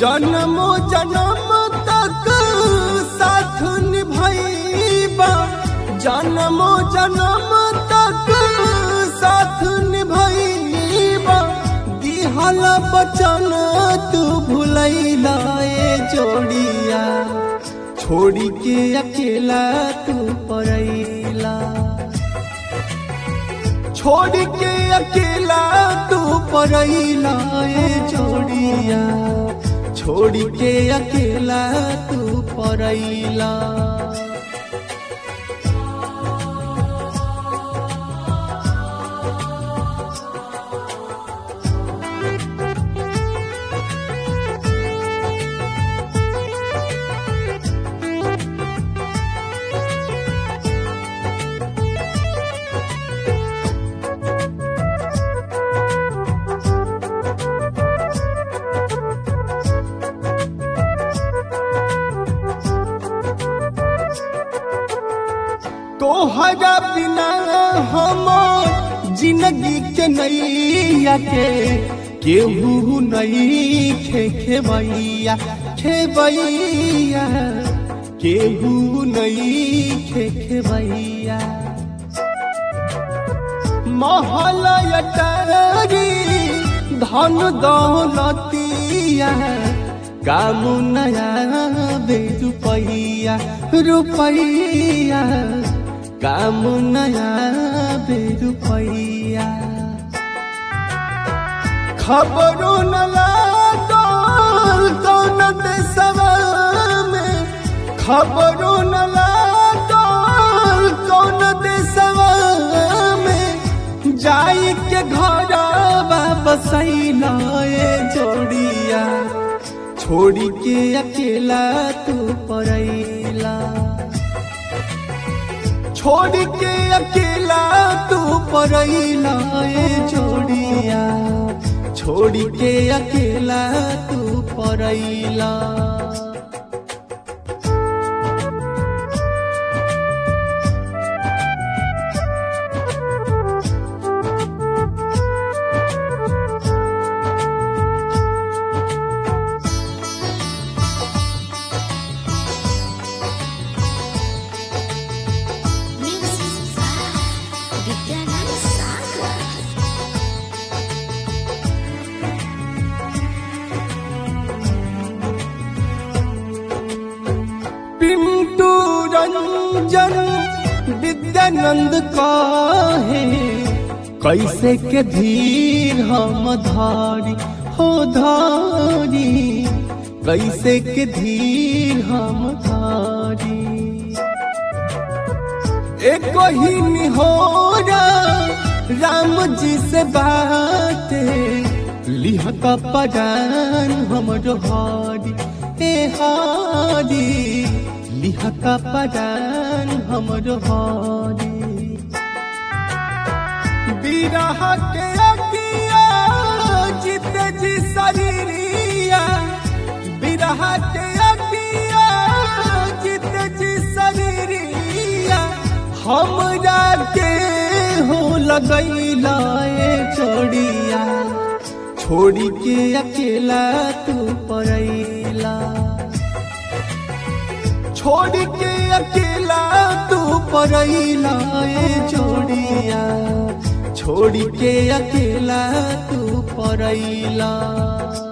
जन्मो जन्म तक साथ निभाइबा जन्मो जन्म तक साथ निभाइबा दिहल बचन तू भुलैला ए जोड़िया छोड़ी के अकेला तू परैला छोड़ के अकेला तू परैला ए जोड़िया छोड़ के अकेला तू परैला तोहरा बिना हम जिंदगी के नैया के केहू नहीं खे खेबैया खेबैया केहू नहीं खे खेबैया महल अटारी धन दौलतिया काम नया बे रुपैया रुपैया काम नया बे रुपैया खबरों न लागल कौन देशवा में खबरों न लागल कौन देशवा में जाई के घर बसैला ए जोड़िया छोड़ी के अकेला तू परैला छोड़ के अकेला तू परैला ए जोड़िया छोड़ के अकेला तू परैला Music by Vidyanand Sagar. Pintu Ranjan Vidyanand कहे कैसे के धीर हम धारी हो धारी कैसे के धीर हम धारी एक ही निहोरा राम जी से बात लिह का परान हमरो हारी ए हारी लिह का परान हमरो हारी बिरह के अगिया चित जी शरीरिया बिरह के अगिया चित जी शरीरिया हमरा के हो लगैला ए छोड़िया छोड़ी के अकेला तू परैला छोड़ के अकेला तू परैला ए जोड़िया छोड़ के अकेला तू परैला